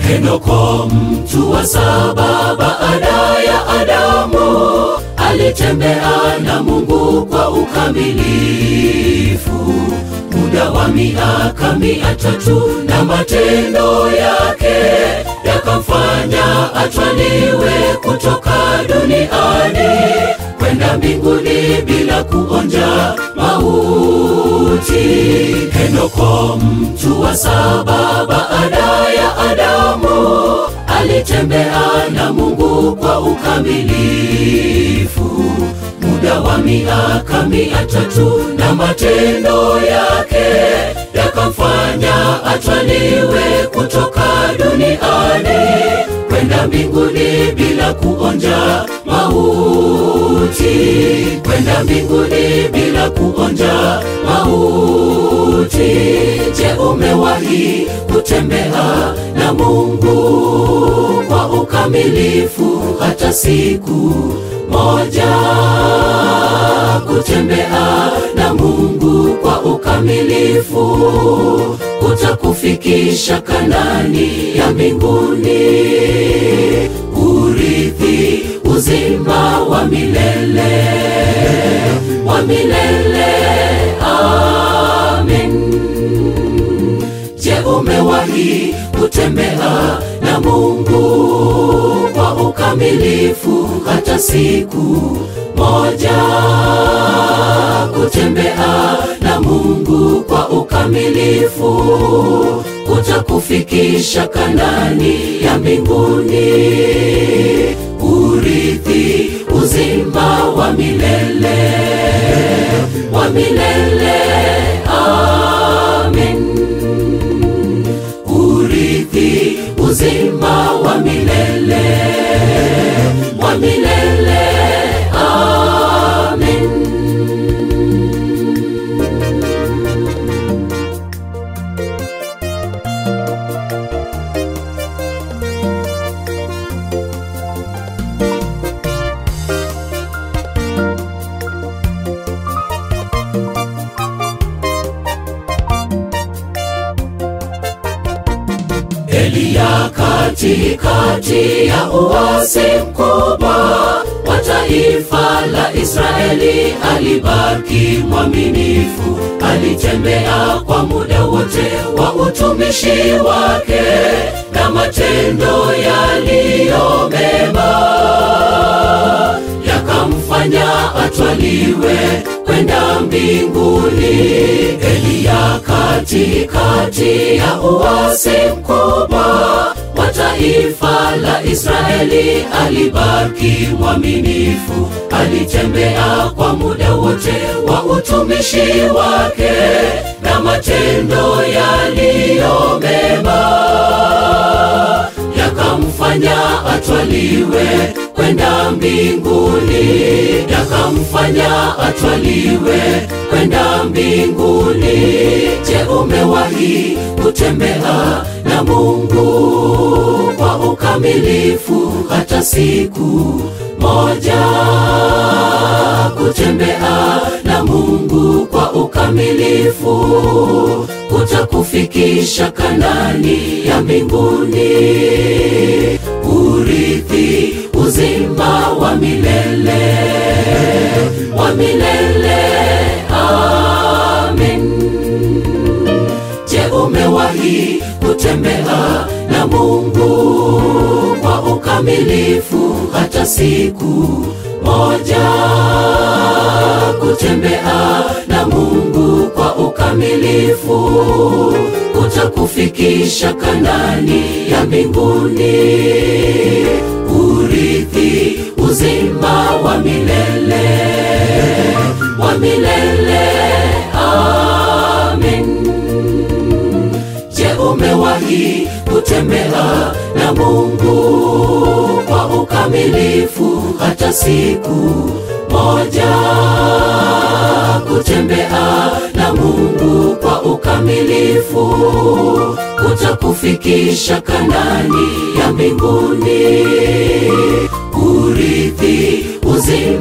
Henoko mtu wa saba baada ya Adamu alitembea na Mungu kwa ukamilifu muda wa miaka mia tatu na matendo yake yakamfanya atwaliwe kutoka duniani kwenda mbinguni bila kuonja mauti. Henoko mtu wa saba baada ya Adamu alitembea na Mungu kwa ukamilifu muda wa miaka mia tatu na matendo yake yakamfanya atwaliwe kutoka duniani kwenda mbinguni bila kuonja mauti, kwenda mbinguni bila kuonja mauti. Je, umewahi kutembea na Mungu kwa ukamilifu hata siku moja? Kutembea na Mungu kwa ukamilifu kutakufikisha Kanani ya mbinguni, urithi uzima wa milele wa milele. Amen. Je, umewahi kutembea na Mungu kwa ukamilifu hata siku moja? Kutembea na Mungu kwa ukamilifu kutakufikisha Kanani ya mbinguni, urithi uzima wa milele wa milele. Amen. Urithi uzima wa milele wa milele. Amen. Eliya katikati ya uasi mkubwa wa taifa la Israeli alibaki mwaminifu, alitembea kwa muda wote wa utumishi wake na matendo yaliyo mema yakamfanya atwaliwe kwenda mbinguni. Eliya katikati ya uasi mkubwa wa taifa la Israeli alibaki mwaminifu, alitembea kwa muda wote wa utumishi wake na matendo yaliyo mema yakamfanya atwaliwe kwenda mbinguni, yakamfanya atwaliwe kwenda mbinguni. Je, umewahi kutembea na Mungu kwa ukamilifu hata siku moja? Kutembea na Mungu kwa ukamilifu kutakufikisha Kanani ya mbinguni, urithi uzima wa milele wa milele. Amen. Je, umewahi kutembea na Mungu kwa ukamilifu hata siku moja? Kutembea na Mungu kwa ukamilifu kutakufikisha Kanani ya mbinguni, urithi uzima wa milele wa milele. Amen. Je, umewahi kutembea na Mungu kwa ukamilifu hata siku moja? Kutembea na Mungu kwa ukamilifu kutakufikisha Kanani ya mbinguni, urithi uzima